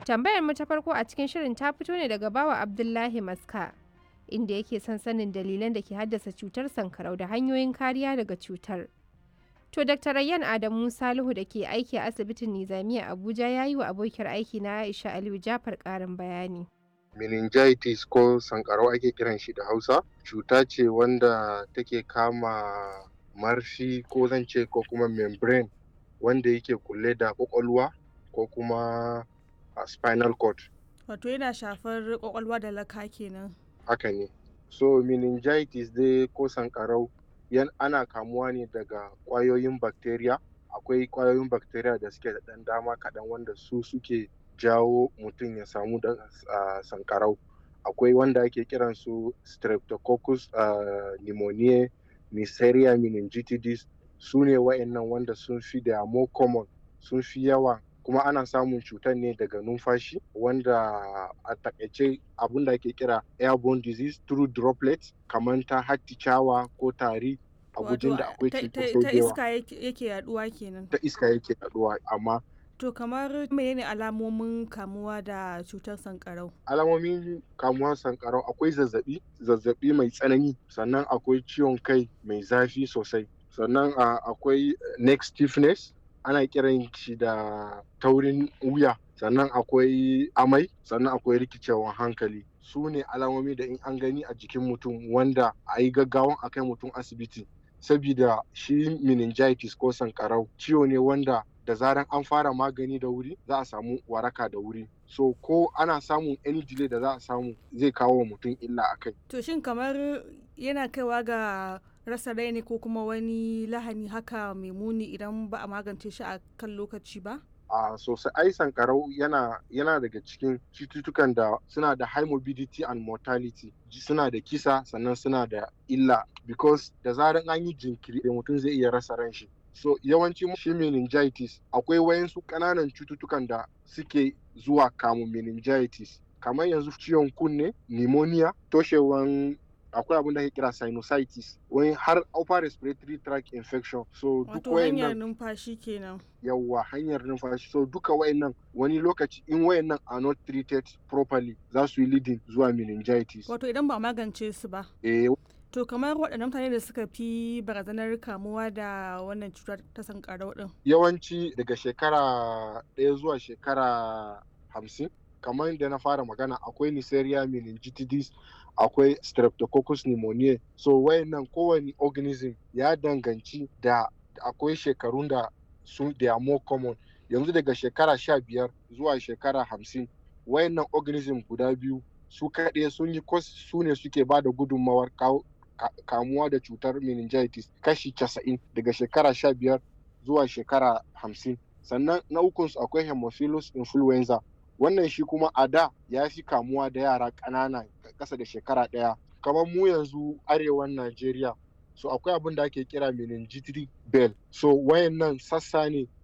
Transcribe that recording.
Tambayar mu ta farko a cikin shirin ta fito ne daga bawa Abdullahi Maska inda yake son sanin dalilan da ke haddasa cutar sankarau da hanyoyin kariya daga cutar. To Dr. Rayyan Adamu Salihu da ke aiki a asibitin Nizamiya Abuja ya yi wa abokiyar aiki na Aisha Aliyu Jafar ƙarin bayani. meningitis ko sankarau ake kiran shi da hausa cuta ce wanda take kama marfi ko zan ce ko kuma membrane wanda yake kulle da kwakwalwa ko kuma a spinal cord Wato yana shafar kwakwalwa da laka kenan. haka ne so meningitis dai ko sankarau yan ana kamuwa ne daga kwayoyin bacteria akwai kwayoyin bacteria da suke da ɗan dama kaɗan wanda su suke jawo mutum ya samu da uh, sankarau akwai wanda ake kiran su streptococcus uh, pneumoniae neisseria meningitidis su ne wa'annan wanda sun fi da more common sun fi yawa kuma ana samun cutar ne daga numfashi wanda a takaice abin da ake kira airborne disease through droplets kamar ta hatticawa ko tari a gujin da akwai cutar ta iska yake yaduwa kenan ta iska yake yaduwa amma To kamar menene alamomin kamuwa da cutar sankarau? alamomin kamuwar sankarau akwai zazzabi zazzabi mai tsanani sannan akwai ciwon kai mai zafi sosai sannan akwai neck stiffness ana kiran shi da taurin wuya sannan akwai amai sannan akwai rikicewan hankali su ne alamomi da in an gani a jikin mutum wanda a yi gaggawan a kai mutum asibiti sabida shi meningitis ko sankarau ciwo ne wanda da zaran an fara magani da wuri za a samu waraka da wuri so ko ana samun any delay da za a samu zai kawo wa mutum illa a kai To shin kamar yana kaiwa ga rasa rai ne ko kuma wani lahani haka mai muni idan ba a magance shi a kan lokaci ba? a sosai ai sankarau yana yana daga cikin cututtukan da suna da high morbidity and mortality suna da kisa sannan suna da illa because da zaran an yi jinkiri da mutum zai iya rasa ran shi so yawanci shi meningitis akwai wayansu ƙananan cututtukan da suke zuwa kamun meningitis kamar yanzu ciwon kunne pneumonia toshewan akwai abin da ake kira sinusitis wani har upper respiratory tract infection so duk Wato hanyar wayannan numfashi kenan. yawwa hanyar numfashi so duka wayannan wani lokaci in wayannan are not treated properly za su yi leading zuwa meningitis Wato idan ba a magance su ba. eh To kamar waɗannan mutane da suka fi barazanar kamuwa da wannan cutar ta sankarau ɗin. yawanci daga shekara ɗaya zuwa shekara hamsin kamar da na fara magana akwai Neisseria meningitidis akwai streptococcus pneumoniae so wayannan kowane organism ya danganci da akwai shekarun da su they are more common yanzu daga shekara sha biyar zuwa shekara hamsin wayannan organism guda biyu su kaɗai sun yi kos su ne suke ba da gudunmawar kawo ka- kamuwa da cutar meningitis kashi casa'in daga shekara sha biyar zuwa shekara hamsin sannan na ukunsu akwai hemophilus influenza wannan shi kuma a da ya fi kamuwa da yara ƙanana ƙasa da shekara ɗaya kamar mu yanzu arewan najeriya so akwai abin da ake kira meningitis bell so wayannan sassa ne